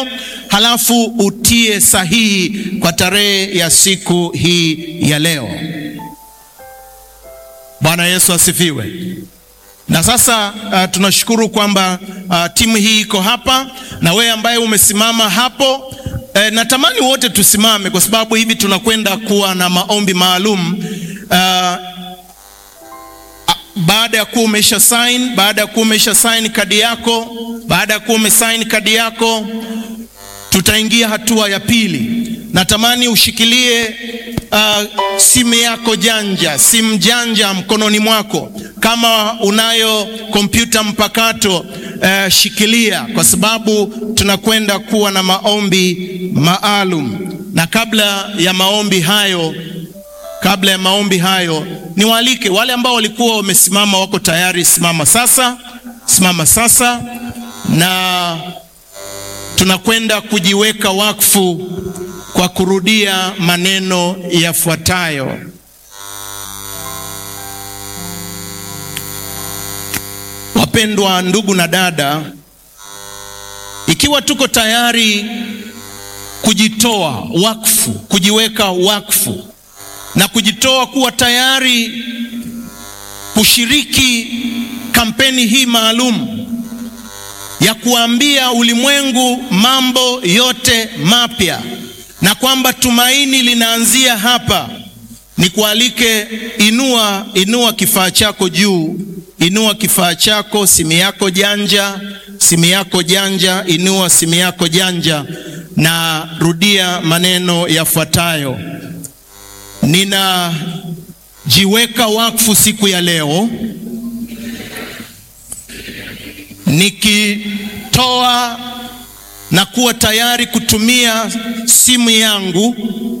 halafu utie sahihi kwa tarehe ya siku hii ya leo. Bwana Yesu asifiwe. Na sasa uh, tunashukuru kwamba uh, timu hii iko hapa na wewe ambaye umesimama hapo eh, natamani wote tusimame kwa sababu hivi tunakwenda kuwa na maombi maalum uh, baada ya kuwa umesha sign, baada ya kuwa umesha sign kadi yako, baada ya kuwa umesign kadi yako, tutaingia hatua ya pili. Natamani ushikilie uh, simu yako janja, simu janja mkononi mwako. Kama unayo kompyuta mpakato uh, shikilia, kwa sababu tunakwenda kuwa na maombi maalum. Na kabla ya maombi hayo kabla ya maombi hayo, niwaalike wale ambao walikuwa wamesimama, wako tayari, simama sasa, simama sasa, na tunakwenda kujiweka wakfu kwa kurudia maneno yafuatayo. Wapendwa ndugu na dada, ikiwa tuko tayari kujitoa wakfu, kujiweka wakfu na kujitoa kuwa tayari kushiriki kampeni hii maalum ya kuambia ulimwengu mambo yote mapya na kwamba tumaini linaanzia hapa, ni kualike, inua inua kifaa chako juu, inua kifaa chako, simu yako janja, simu yako janja, inua simu yako janja na rudia maneno yafuatayo. Ninajiweka wakfu siku ya leo nikitoa na kuwa tayari kutumia simu yangu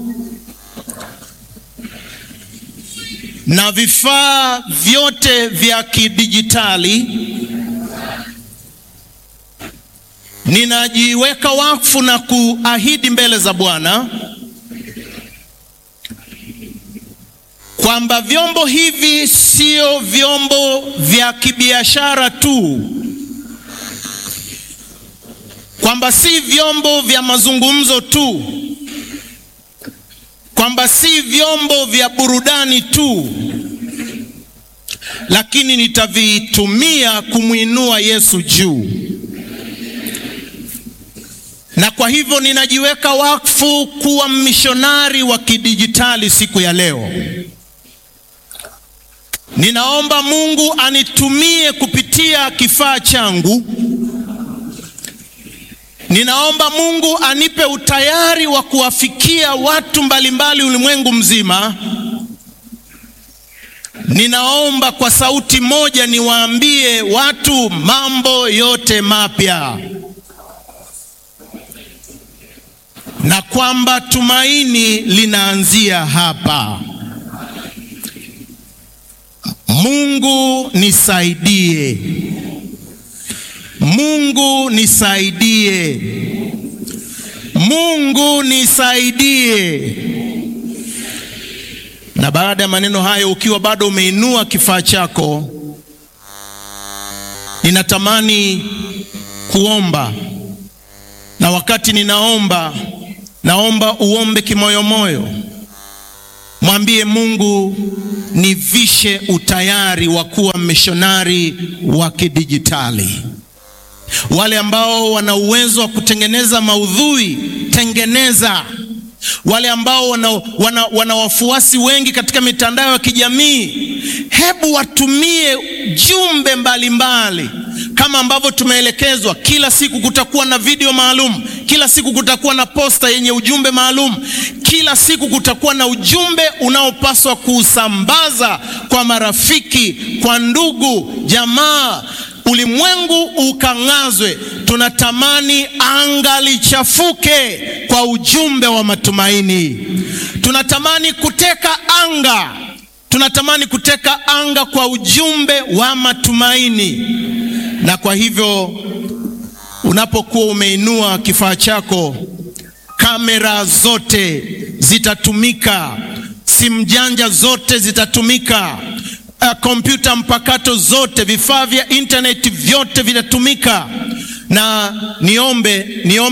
na vifaa vyote vya kidijitali. Ninajiweka wakfu na kuahidi mbele za Bwana kwamba vyombo hivi sio vyombo vya kibiashara tu, kwamba si vyombo vya mazungumzo tu, kwamba si vyombo vya burudani tu, lakini nitavitumia kumwinua Yesu juu. Na kwa hivyo ninajiweka wakfu kuwa mishonari wa kidijitali siku ya leo. Ninaomba Mungu anitumie kupitia kifaa changu. Ninaomba Mungu anipe utayari wa kuwafikia watu mbalimbali ulimwengu mzima. Ninaomba kwa sauti moja niwaambie watu mambo yote mapya, na kwamba tumaini linaanzia hapa. Mungu nisaidie, Mungu nisaidie, Mungu nisaidie. Na baada ya maneno hayo, ukiwa bado umeinua kifaa chako, ninatamani kuomba, na wakati ninaomba, naomba uombe kimoyomoyo. Mwambie Mungu, nivishe utayari wa kuwa mishonari wa kidijitali. Wale ambao wana uwezo wa kutengeneza maudhui, tengeneza. Wale ambao wana, wana, wana wafuasi wengi katika mitandao ya kijamii, hebu watumie jumbe mbalimbali kama ambavyo tumeelekezwa. Kila siku kutakuwa na video maalum, kila siku kutakuwa na posta yenye ujumbe maalum, kila siku kutakuwa na ujumbe unaopaswa kuusambaza kwa marafiki, kwa ndugu, jamaa, ulimwengu ukang'azwe. Tunatamani anga lichafuke kwa ujumbe wa matumaini. Tunatamani kuteka anga, tunatamani kuteka anga kwa ujumbe wa matumaini. Na kwa hivyo unapokuwa umeinua kifaa chako, kamera zote zitatumika, simu janja zote zitatumika, kompyuta mpakato zote, vifaa vya intaneti vyote vitatumika. Na niombe niombe